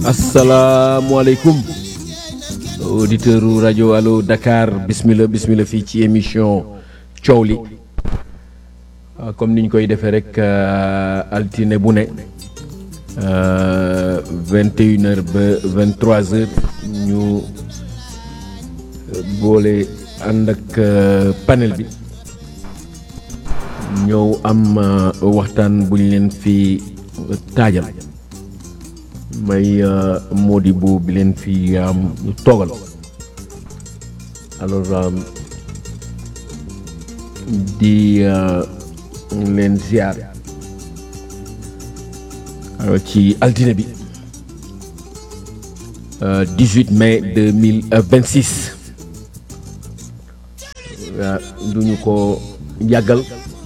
asalaamualeykum auditeur u rajo allo Dakar bismillah bismillah fii ci émission coow li ah, comme ni ñu koy defee rek euh, altine bu ne vingt et une heures ba vingt trois heures ñu euh, boole ànd ak euh, panel bi ñëw am euh, waxtaan bu ñu leen fi taajal may euh, Modibo bi leen fi am toogal alors euh, di euh, leen ziar alors ci altine bi euh, 18 mai 2026 waa duñu ko yàggal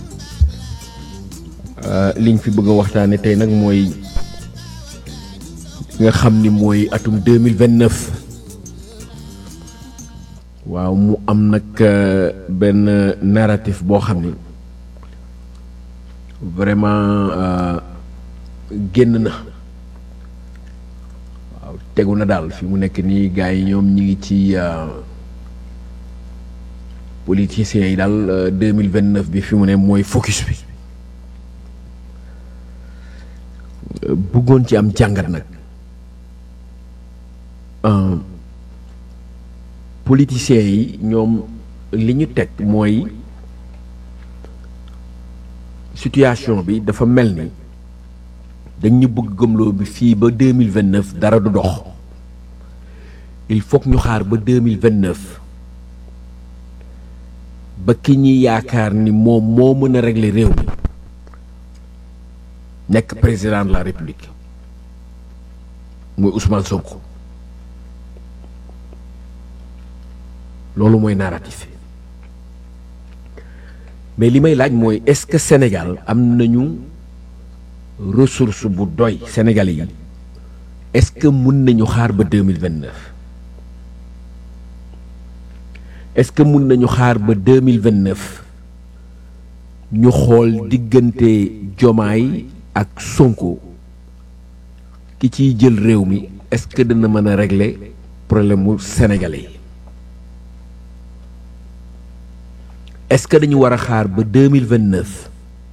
euh, liñ fi bëgg a waxtaane tey nag mooy nga xam ni mooy atum 2029 waaw mu am nag euh, benn narratif boo xam ni vraiment euh, génn na waaw tegu na daal fi mu nekk nii gars yi ñoom ñi ngi ci euh, politiciens yi daal euh, 2029 bi fi mu ne mooy focus bi Euh, bëggoon ci am jàngat nag euh, politiciens yi ñoom li ñu teg mooy situation bi dafa mel ni dañ ñu bëgg gëmloo bi fii ba deux mille vingt neuf dara du dox il faut que ñu xaar ba deux mille vingt neuf ba ki ñuy yaakaar ni moom moo mën a régler réew mi nekk président de la république muy Ousmane Sonko loolu mooy narratif mais li may laaj mooy est-ce que Sénégal am nañu ressource bu doy Sénégalais yi est-ce que mun nañu xaar ba deux mille vingt neuf est-ce que mun nañu xaar ba deux mille vingt neuf ñu xool diggante Jomaay ak Sonko ki ciy jël réew mi est-ce que dana mën a régler problème mu sénégalais yi est-ce que dañu war a xaar ba deux mille vingt neuf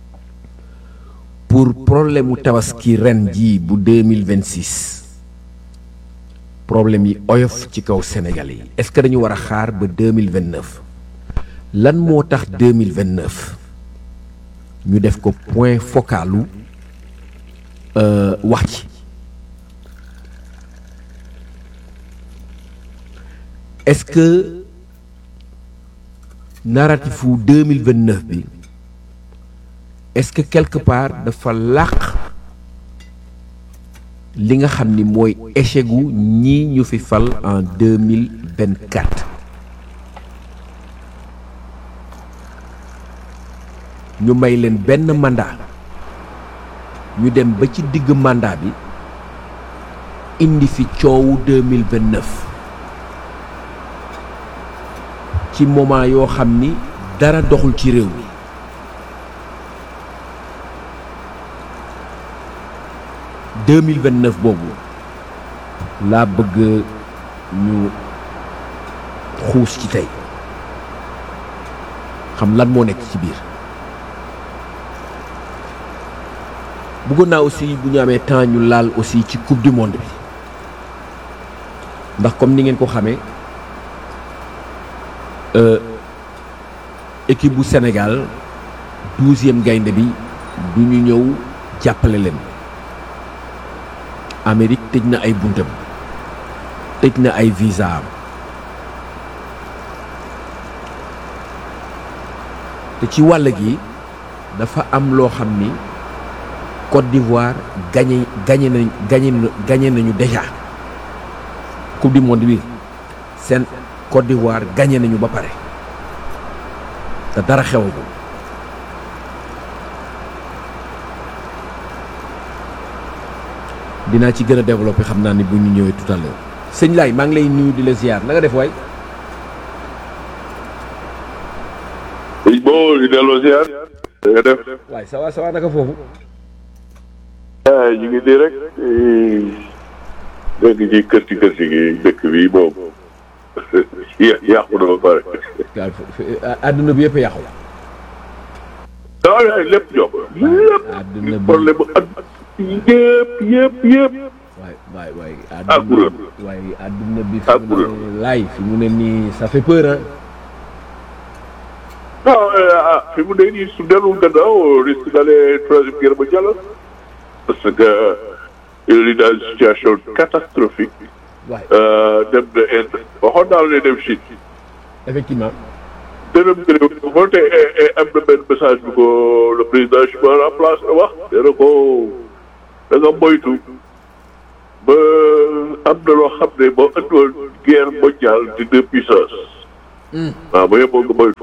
pour problème mu tabaski ren jii bu deux mille vingt six problème yi oyof ci kaw sénégalais yi est-ce que dañu war a xaar ba deux mille vingt neuf lan moo tax deux mille vingt neuf ñu def ko point focalu euh, wax ci est-ce que narratif wu deux mille vingt neuf bi est-ce que quelque part dafa làq li nga xam ni mooy échec gu ñii ñu fi fal en deux mille vingt quatre ñu may leen benn mandat ñu dem ba ci digg mandat bi indi fi coowu deux mille vingt neuf ci moment yoo xam ni dara doxul ci réew mi deux mille vingt neuf boobu laa bëgg ñu xuus ci tey xam lan moo nekk ci biir bëggoon naa aussi bu ñu amee temps ñu laal aussi ci coupe du monde bi ndax comme ni ngeen ko xamee euh, équipe bu Sénégal douzième gaynde bi du ñu ñëw jàppale leen Amérique tëj na ay buntam tëj na ay visa am te ci wàll gi dafa am loo xam ni Côte d'Ivoire gagné gagné nañ gagné gagné nañu déjà coupe du monde bi seen Côte d'Ivoire gagné nañu ba pare te dara xewagul dinaa ci gën a développé xam naa ni bu ñu ñëwee tout à l'heure sëñ Laay maa ngi lay nuyu di la ziar na nga def waay sëñ boo di delloo ziar da nga def waay ça va ça va naka foofu ah ñu ngi di rek nekk ci kër ci kër ci gi dëkk bi moom yà- yàqu na ba pare. waaw àdduna bi yëpp a yàqu waaw waaw lépp ñoom lépp àdduna bi problème bu at yëpp yëpp yëpp. waay waay waay Ah, kuréel. waaye àdduna bi Ah, fi mu kuréel. ne laay fi mu ne nii ça fait peur hein non ah fi mu ne nii su dellu gannaaw risque d'aller troisième guerre mondiale parce que il est dans une situation catastrophique waay dem na Inde waxoon naa la ne dem Chine effectivement dërëm gërëm moo te am na benn message bu ko le président chinois en place wax nee na ko da nga moytu ba am na loo xam ne boo andiwoon guerre mondiale di deux puissances waaw ba yeboo nga moytu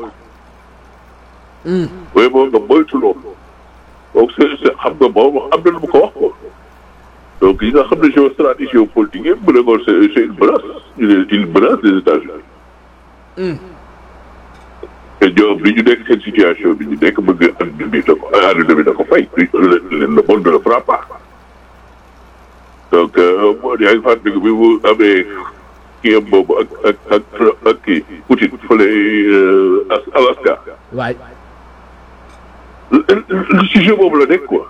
ba yeboo nga moytu loolu donc c'est c'est xam nga moom am na lu mu ko wax ko donc yi nga xam ne géostratégie géopolitique yëpp mu ne ko c'est c'est une menace ñu ne une menace des États-Unis te ñoom li ñu nekk seen situation bi ñu nekk bëgg àdduna bi da ko àdduna bi da ko fay le le monde ne le fera pas donc moo yaa ngi fàttaliku bi mu amee kii am boobu ak ak ak ak kii Poutine fële As- Alaska waay le sujet boobu la nekk quoi.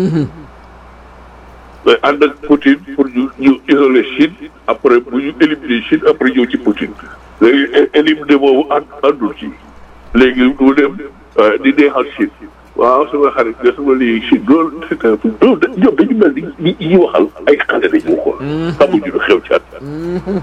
mais ànd ak Poutine pour ñu ñu isoler Chine après bu ñu éliminer Chine après ñëw ci Poutine léegi é- éliminer boobu ànd àndul ci léegi du dem euh, di neexal Chine waaw sama xarit nga sama lii Chine loolu c'est un peu loolu da- ñoom dañu mel ni ñi ñi waxal ay xale dañu ko xamuñu lu xew ci àdduna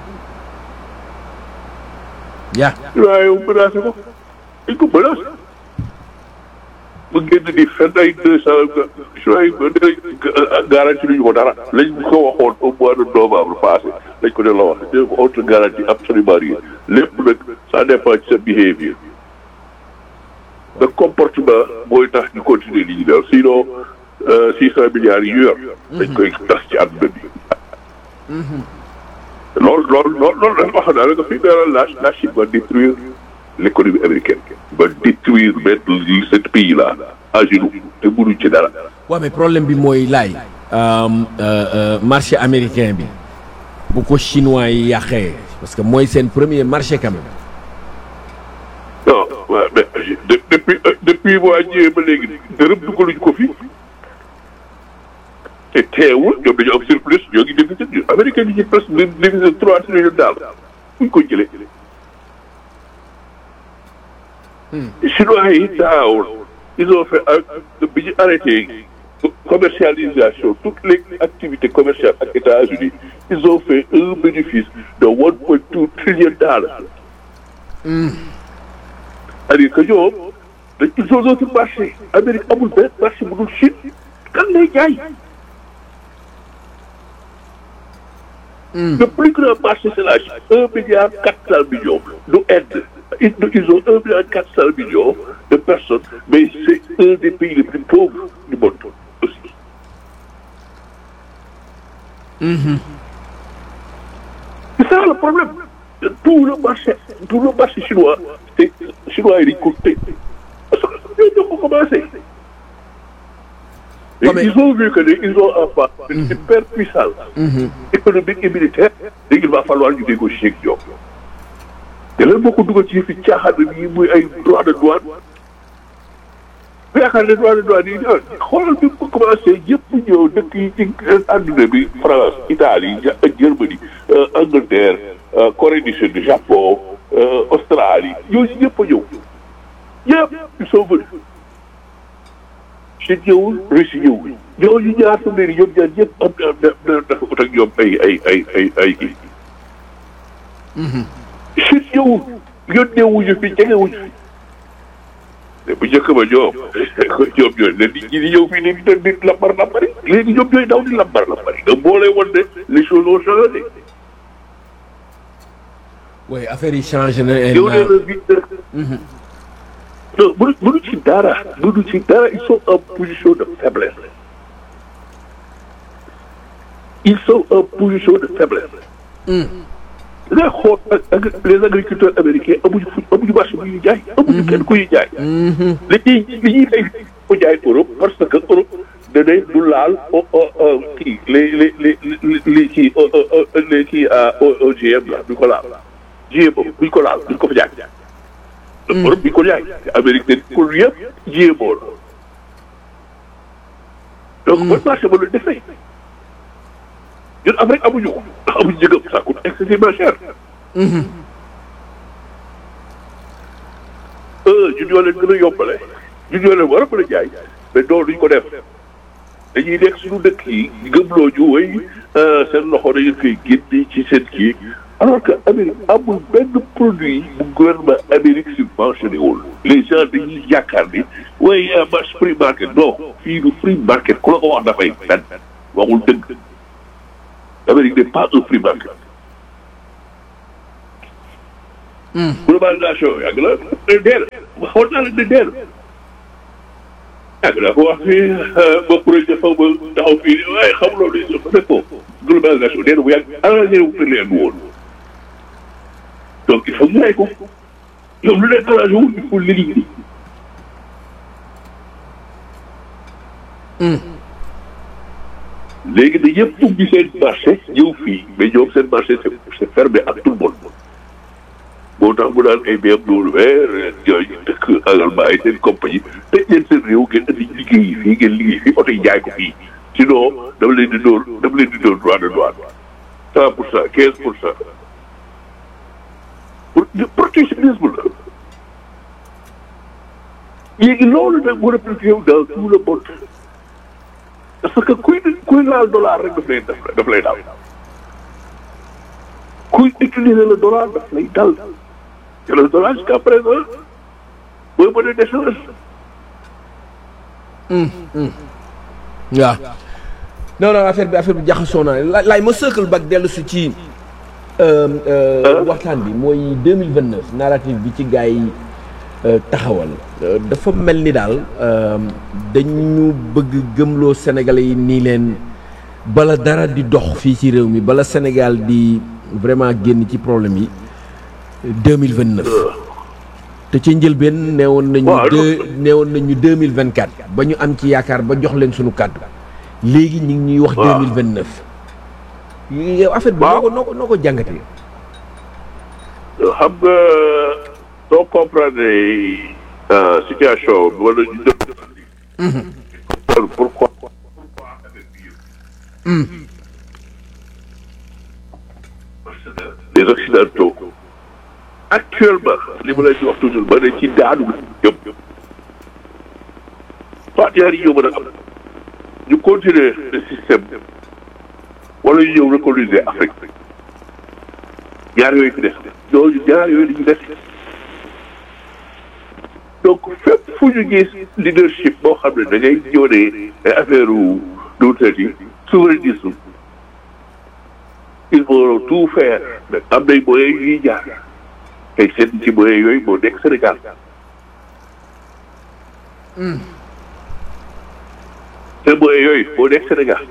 yaa waaye yow menacé ko dañ ko menacé mu génn di fenn ay deux cent choix garanti luñu ko dara lañ ko waxoon au mois de novembre passé lañ ko delloo wax dégg ko autre garantie absolument rien lépp nag ça dépend ci sa behavior le comportement mooy tax ñu continuer li ñu def sinon six cent milliards yi ñu yor dañ koy tas ci àdduna bi loolu loolu loolu loolu dafa wax naa la nga fi dara la la Chine va détruire l'économie américaine va détruire mettre ce pays là à genoux te mënuñ ci dara waaw mais problème bi mooy laay marché américain bi bu ko chinois yi yàqee parce que mooy seen premier marché quand même non waaw mais de- depuis depuis waa ñëwee ba léegi dërëm dugaluñ ko fi te teewul ñoom dañu am surplus ñoo ngi déficit ñu américain yi ci presque déficit trois trillions daal fuñ ko jëlee chinois yi daaw ils ont fait ak bi ñu arrêté commercialisation toutes les activités commerciales ak États-Unis ils ont fait un bénéfice de one point two trillion dollars c'est-à-dire que ñoom dañ ils ont d'autres marchés Amérique amul benn marché bu dul Chine kan lay jaay le plus grand marché c'est la Chine un milliard quatre cent millions du Inde ils ils ont un milliard quatre cent millions de personnes mais c'est un des pays les plus pauvres du monde aussi c'est ça le problème tout le marché tout le marché chinois c'est chinois yi dañ ko tëj parce que ñoo ñoo ko commencé Et Ouais, mais- ils ont vu que ne ils ont en face une superpuissance économique et militaire léegi il va falloir ñu négocier ak ñoom te lan moo ko dugal ci fi caaxaan yi muy ay droit de douane bu yaakaar ne droit de douane yi ñëw xoolal bi mu commencé yëpp ñëw dëkk yi ci àdduna bi France Italie Ja- Germanie euh, Angleterre euh, Corée du Sud Japon euh, Australie yooyu ñëpp a ñëw ñëpp ils sont venus Chine ñëwul Russie ñëwul ñooñu ñaar fa mbir ñoom ñaar ñëpp am na na na dafa ut ak ñoom ay ay ay ay ay kii. Chine ñëwul yónnee wuñu fi jege wuñu fi mais bu njëkk ba ñoom ñoom ñooy ne nit ñi di ñëw fii nii di di lambar lambari léegi ñoom ñooy daw di lambar lambari nga boole woon ne les choses ont changé. oui affaire yi changé na yow nee na bi non mënu mënu ci dara mënu ci dara ils sont en position de faiblesse ils sont en position de faiblesse nga xool ak ak les agriculteurs américains amuñu fu amuñu marché bu ñuy jaay amuñu kenn ku ñuy jaay li ñuy li ñuy fay ko jaay Europe parce que Europe ne ne du laal kii les les les les kii les kii OGM la duñ ko laal GMO buñ ko laal duñ ko fa jaay. Europe bi ko jaay Amérique de pour yëpp GMO la donc mooy marché ba lu defee ñun Afrique amuñu ko ndax amuñu njëgam ça coûte excessivement cher. ñun ñoo leen gën a yombale ñun ñoo leen war a mën a jaay mais loolu duñ ko def dañuy nekk suñu dëkk yi gëmloo ñu way seen loxo dañu koy génne ci seen kii alors que Amérique amul benn produit bu gouvernement Amérique subventionné wul les gens dañuy yaakaar ni way marché free market non fii du free market ku la ko wax dafay fen waxul dëgg Amérique n'est pas un free market globalisation yàgg la ne deel waxoon naa la ne deel yàgg naa ko wax fii ba projet fa ba taxaw fii waaye xamuloo li dafa def ko globalisation deel bu yàgg arrangé wu te leen woon donc il faut ñu rey ko ñoom lu leen arrangé wul il faut l'éliminer léegi da yëpp ubbi seen marché ñëw fii mais ñoom seen marché c'est c'est fermé à tout le monde moo tax mu daan ay BMW yooyu dëkk Allemagne ay seen compagnie tëj leen seen réew ngeen indi liggéey yi fii ngeen liggéey fii oto yi jaay ko fii sinon dama leen di dóor dama leen di dóor droit de douane cent pour cent quinze pour cent pour protectionnisme la léegi loolu nag moo répliqué wu dans tout le monde parce que kuy kuy laal dollar rek daf lay daf lay daal kuy utiliser le dollar daf lay dal te le dollar jusqu'à présent mooy monnaie d'échange. waaw non non affaire bi affaire bi jaxasoo naa la laay ma sëkkal bak dellu si ci waxtaan bi mooy deux mille vingt neuf narrative bi ci gars yi taxawal dafa mel ni daal dañu bëgg gëmloo Sénégalais yi nii leen bala dara di dox fii ci réew mi bala Sénégal di vraiment génn ci problème yi deux mille vingt neuf te ca njëlbeen neewoon nañu deux neewoon nañu deux mille vingt quatre ba ñu am ci yaakaar ba jox leen suñu kàddu léegi ñu ngi ñuy wax deux mille vingt neuf yow affaire bi noo ko noo ko noo ko jàngatee xam nga soo comprendre situation bi wala ñu def pourquoi les occidentaux actuellement li ma leen di wax toujours ba ne ci daanu jëm soit ñaar yi ñoo mën a am ñu continuer le système wala ñu ñëw recoloniser Afrique ñaar yooyu fi des ñooñu ñaar yooyu dañu des donc fépp fu ñu gis leadership boo xam ne da ngay ñëw ne ay affaire u duutati souverainisme il faut tout faire mais am nay moyens yuy jaar tey seen ci moyens yooyu moo nekk Sénégal seen moyens yooyu moo nekk Sénégal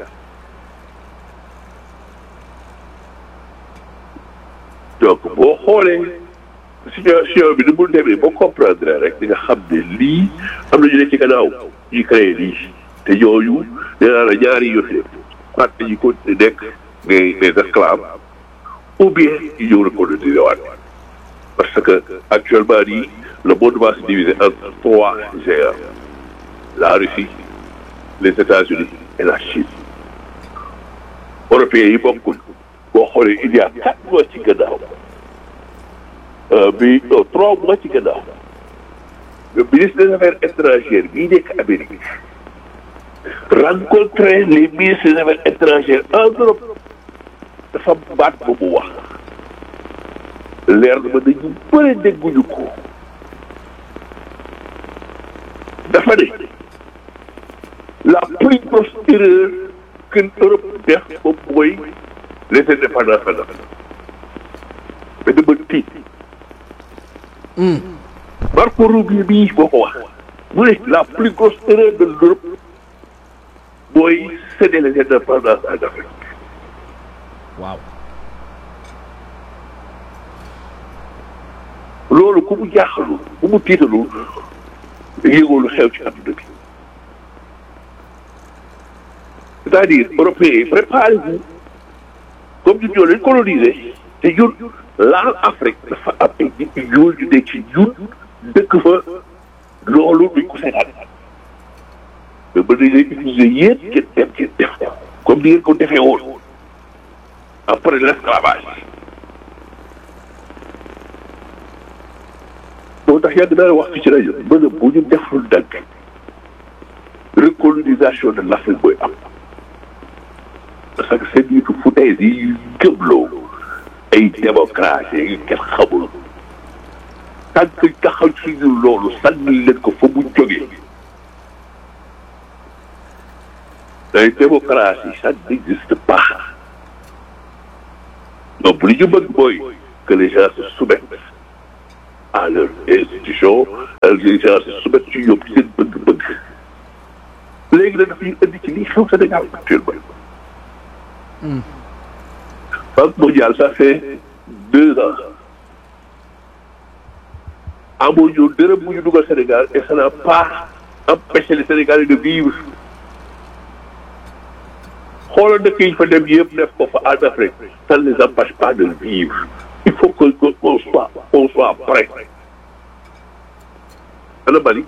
donc boo xoolee situation bi ni mu demee boo comprendre rek di nga xam ne lii am na ñu ne ci gannaaw ñuy créé lii te ñooñu nee naa la ñaari yëf yi soit dañuy continuer nekk des des esclaves ou bien ñu ñëw recoloniser waat parce que actuellement nii le monde va se diviser en trois géants la Russie les États-Unis et la Chine européens yi bokkuñ boo xoolee il y a quatre mois ci gannaaw bi trois mois ci gannaaw le ministre des affaires étrangères bii nekk Amérique rencontrer les ministres des affaires étrangères en Europe dafa baat ba mu wax leer na ma dañu bëri dégguñu ko dafa ne la plus grosse erreur que Europe def moom mooy les indépendances maintenant mais dama tiit Marco Rubio bii boo ko wax mu ne la plus grosse erreur de l'Europe mooy céder les indépendances en Afrique waaw loolu ku mu jaaxalul ku mu tiitalul yëgoo lu xew ci àdduna bi c'est-à-dire européens yi préparez-vous comme ñun ñoo leen colonisé te ñun laal Afrique dafa am ay nit ñu ñuul ñu nekk ci ñun dëkk fa loolu duñ ko seetaan mais ba dañ lay utiliser yéen ngeen dem ngeen def ko comme ni ngeen ko defee woon après l'esclavage moo tax yàgg naa wax fi ci rajo ba ne bu ñu deful dagg recolonisation de l'Afrique booy am parce que seen nitu foutaise yi gëmloo ay démocratie yi kenn xamul tant que taxaw ci ñu loolu sànni leen ko fa mu jógee ay démocratie ça n'existe pas donc li ñu bëgg mooy que les gens se soumettent à leur institution les gens se soumettent ci ñoom seen bëgg-bëgg léegi nag dafa ñu indi ci lii xew Sénégal actuellement Banque mondiale ça fait deux ans amuñu dërëm bu ñu dugal Sénégal et ça n'a pas empêché les Sénégalais de vivre xoolal dëkk yi fa dem yëpp def ko fa en Afrique ça ne les empêche pas de vivre il faut que qu'on soit qu'on soit prêt ana Mali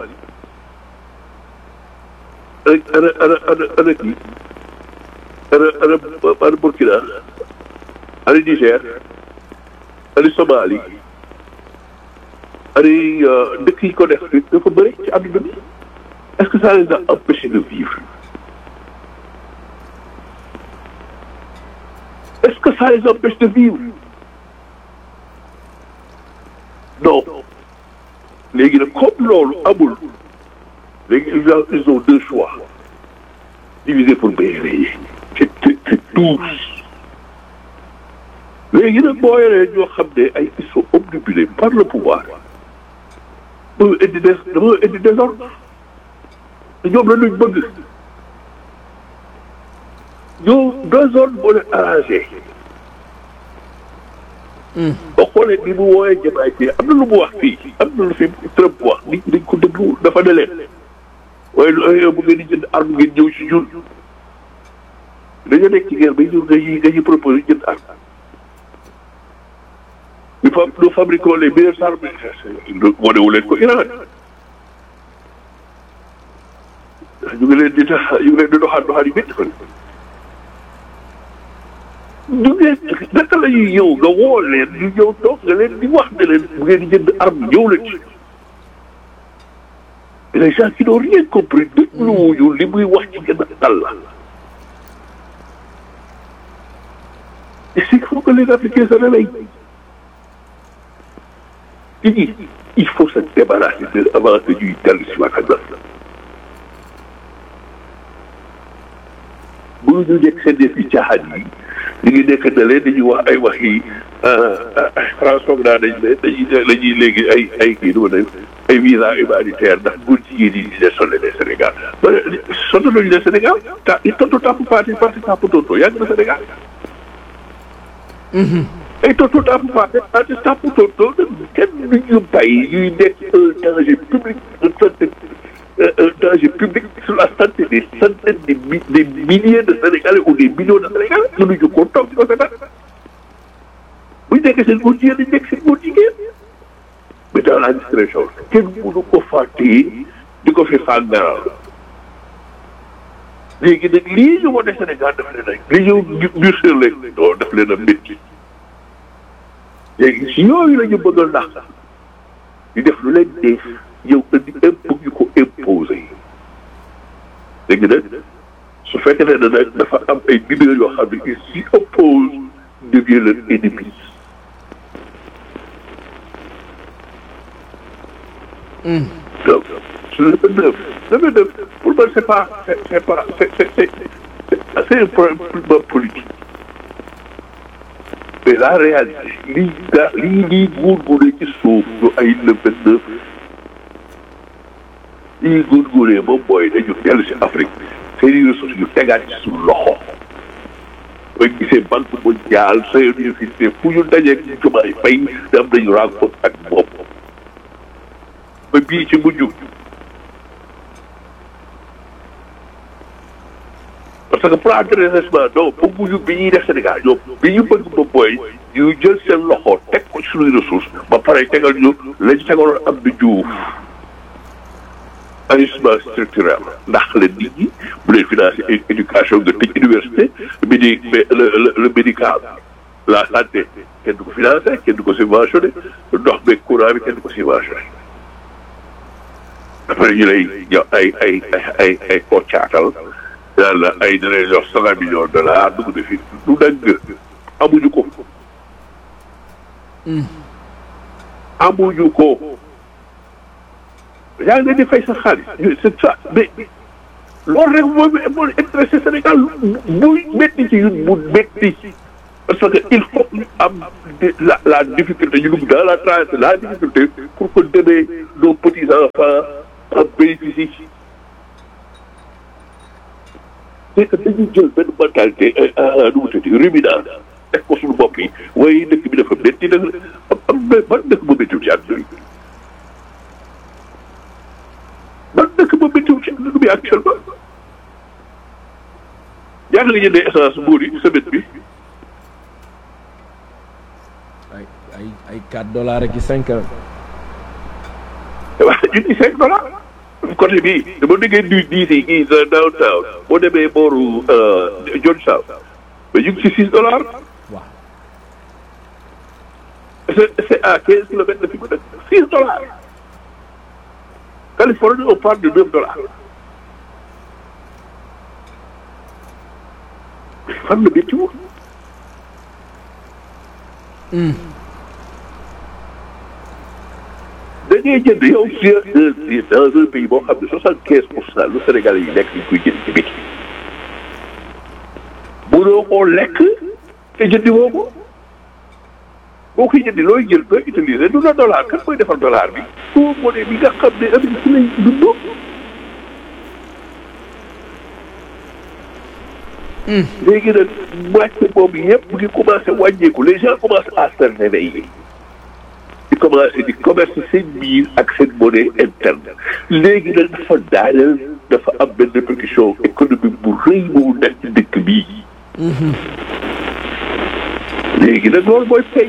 ana ana ana ana kii ana ana ana Burkina ana Niger ana Somalie ana dëkk yi ko def dafa bëri ci àdduna bi est-ce que ça les a empêchés de vivre est-ce que ça les empêche de vivre non léegi nag comme loolu amul léegi ils ont deux choix diviser pour mieux régner c'est c'est tous léegi nag boo yoree ñoo xam ne ay ils sont obnubilés par le pouvoir dama indi des dama indi désordre te ñoom la luñ bëgg ñoom désordre moo leen arrangé boo xoolee ni mu wooyee jamaay fii am na lu mu wax fii am na lu fi Trump wax nit dañ ko déglu dafa ne leen waaye lu bu ngeen di jënd arme ngeen ñëw si ñun dañoo nekk ci guerre ba ñun dañuy dañuy proposé jënd arme ñu fa nous fabriquons les meilleures armes wanewu leen ko Iran ñu ngi leen di tax ñu ngi leen di doxaan doxaan yu métti ko ñu ngeen naka la ñuy ñëw nga woo leen ñu ñëw toog nga leen di wax ne leen bu ngeen di jënd arme ñëw leen ci les gens qui n'ont rien compris dégluwuñu li muy wax ci gën a dal la et c'est qu'il faut que les Africains se réveillent nit ñi il faut se débarrasser de avant que ñuy dellu si waat ak bu ñu nekk seen def yi caaxaan yi ñu ngi nekk na leen dañuy wax ay wax yi France foog naa dañ ne dañuy dañuy léegi ay ay kii nu ma ay visa humanitaire ndax góor jigéen yi di leen sonné les Sénégal sonné nañu leen Sénégal ta i tontu tàpp parti parti tàpp tonto yàgg na Sénégal ay tontu tàpp parti parti tàpp tonto kenn du ñu bàyyi ñuy nekk un danger public un santé un danger public sur la santé des centaines de mi des milliers de Sénégalais ou des millions de Sénégalais mënuñu ko toog di ko seetaan bu ñu nekkee seen góor jigéen dañu nekk seen góor jigéen mais dans la discrétion kenn mënu ko fàttee di ko fi fàngaral léegi nag lii ñu wane Sénégal daf leen a li ñëw ñu sur leen doo daf leen a métti léegi si yooyu la ñu bëgg a ndax di def lu leen def yow indi impôt ñu ko imposé léegi nag su fekkee ne nag dafa am ay leaders yoo xam ne ils s'y opposent devient leur ennemi donc le vingt-neuf le vingt-neuf pour moi c'est pas c'est c'est pas c'est c'est c'est c'est un problème politique mais la réalité lii gaa lii lii góorgóoree ci suuf ñu ay le vingt-neuf lii góorgóoree ba booy dañu dellu si Afrique seeni ressources yu tegaat ci suñu loxo booy gisee banque mondiale Nations Unies fu ñu dajeeg Diomaye Faye am nañu rencontre ak moom ba bii ci mujj parce que plan de redressement non bëgguñu bi ñuy def Sénégal ñoom bi ñu bëgg ba booy ñu jël seen loxo teg ko ci suñuy ressource ba pare tegal ñu lañ tegaloon am di juuf ajustement structurel ndax leen nit ñi bu leen financer éducation nga tëj université médi le le médical la santé kenn du ko financer kenn du ko subventionné ndox beeg courant bi kenn du ko subventionné après ñu lay jox ay ay ay ay koo caatal yàlla la ay dinañ jox cent millions de dollars dugg na fi du dagg amuñu ko amuñu ko yaa ngi leen di fay sa xaalis c'est ça mais loolu rek moo moo intéressé Sénégal muy métti ci ñun mu métti parce que il faut ñu am la la difficulté ñu dugg dans la traversée la difficulté pour que demain nos petits enfants en bénéficient c'est que dañuy jël benn mentalité nu mu tudd ruminant teg ko suñu bopp yi waaye dëkk bi dafa métti nag am am na ban dëkk bu méttiwul ci àdduna bi ban dëkk bu méttiwul ci àdduna bi actuellement yaa ngi jëndee essence buur yi semaine bi ay ay ay 4 dollars ak i 5 ans. waaw junni cinq dollars côté bii dama déggee du diis yi kii sa downtown boo demee booru Georgetown mais ñu ngi ci six dollars waaw. c'est c'est à quinze kilomètres de fi mu nekk six dollars Californie on parle de neuf dollars fan la métti wu da ngay jënd yow ci dans un pays boo xam ne soixante quinze pour cent lu Sénégalais yi lekk dañ koy jënd ci biti mënoo koo lekk te jëndi woo ko boo koy jëndi looy jël koy utiliser du la dollar kan mooy defar dollar bi soo monnaie bi nga xam ne Amérique ci lay dundoo léegi nag moitié boobu yëpp mu ngi commencé wàññeeku les gens commencent à se réveiller di commencé di commerce seen biir ak seen monnaie interne léegi nag dafa daaneel dafa am benn répercussion économique bu rëy bu nekk ci dëkk bii léegi nag loolu mooy fay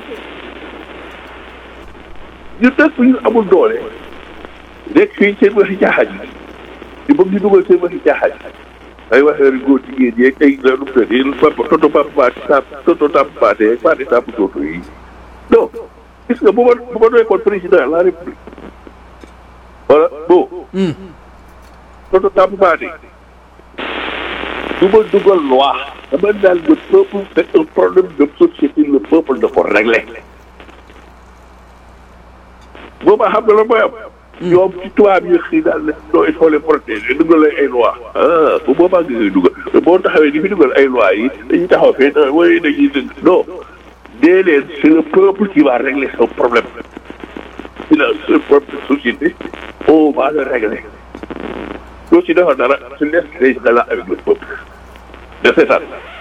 ñun nag bu ñu amul doole nekk fii seen waxi caaxaan yi di bëgg ñu dugal seen waxi caaxaan yi ay waxee góor jigéen yeeg ay la nu mu tëddee papa toto papa paati sa toto tap paate paate tap toto yi non gis nga bu ma bu ma nekkoon président de la république voilà bon toto tap paate du ma dugal loi dama naan le peuple c'est un problème de société le peuple da ko régler boobaa xam nga la mooy am ñoom ci tubaab yi xëy daal ne non il faut les protéger dugal ay loi ah bu boobaa nga koy dugal boo taxawee di fi dugal ay loi yi dañuy taxaw fee na waaye dañuy dëgg non dee leen c'est le peuple qui va régler son problème c'est la propre société on va le régler doo ci defar dara su laisse les gens là avec le peuple de seetaan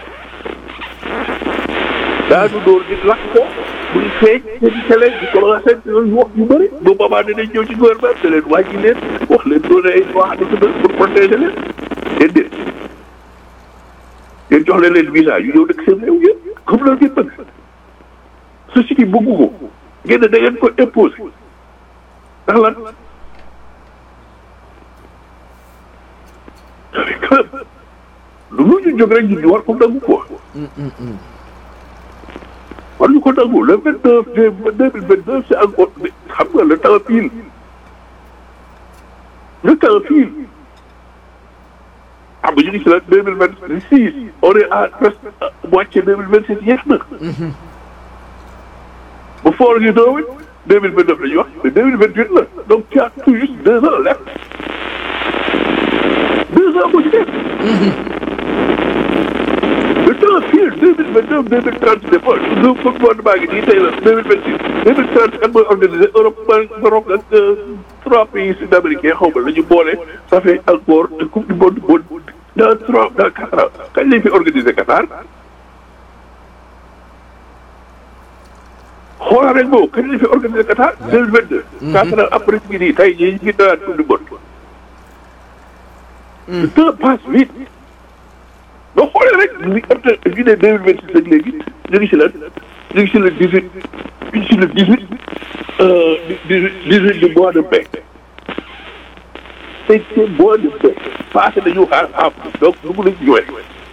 daanu dóor di lakk ko muy feeñ seen télé di commencé yooyu wax yu bëri bu boobaa dinañ ñëw ci gouvernement te leen wàññi leen wax leen doon ay loi de pour protéger leen déedéet yéen jox leen leen visa yu ñëw dëkk seen réew yëpp comme loolu ngeen bëgg société bëggu ko ngeen da ngeen ko imposé ndax lan lu lu ñu jóg rek ñu war ko nangu ko war ñu ko nangu le vingt neuf deux mille vingt neuf c'est encore xam nga le temps file le temps file xam nga ñu ngi si la deux mille vingt six on est à presque moitié deux mille vingt sept yeex na bu foor gi doo wit deux mille vingt neuf la ñuy wax mais deux mille vingt huit la donc tu as tout juste deux ans left deux ans moo ci def le temps file deux mille vingt neuf deux mille trente c'est pas le gouvernement ngi nii tey la deux mille vingt six deux mille trente kan mooy organisé Europe Maroc ak trois pays sud-américains xaw ma la ñu boole ça fait encore coupe du monde dans trois dans quatre ans kañ lañ fi organisé Qatar xoolal rek boobu kañ lañ fi organisé Qatar deux mille vingt deux quatre ans après ñu ngi nii tey jii ñu ngi dalaat coupe du monde le temps passe vite non rek li ëpp ñu ne deux mille vingt six ak léegi ñu ngi si lan ñu ngi si le dix huit ñu ngi si le dix huit dix huit du mois de mai tey c'est mois de mai passé nañu xaar am donc dugg nañ juin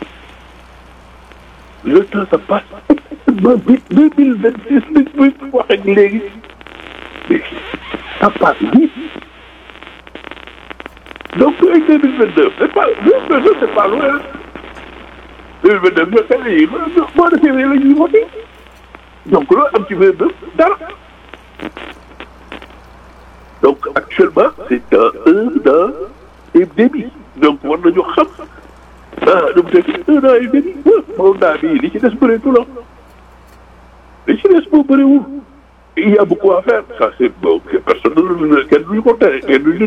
le temps ça passe ba bi deux mille vingt six bi bi wax ak léegi ça passe vite donc ay deux mille vingt deux c'est pas deux mille vingt deux c'est pas loin deux mille vingt deux mais kañ la ñuy mois de février la ñuy voté donc loolu am ci vingt deux dara donc actuellement c'est dans un an et demi donc war nañu xam ah nu mu tëdd un an et demi moom daa bii li ci des bëreetul la li ci des moo bëriwul il y a beaucoup à faire ça c'est bon personne kenn duñu ko tere kenn duñu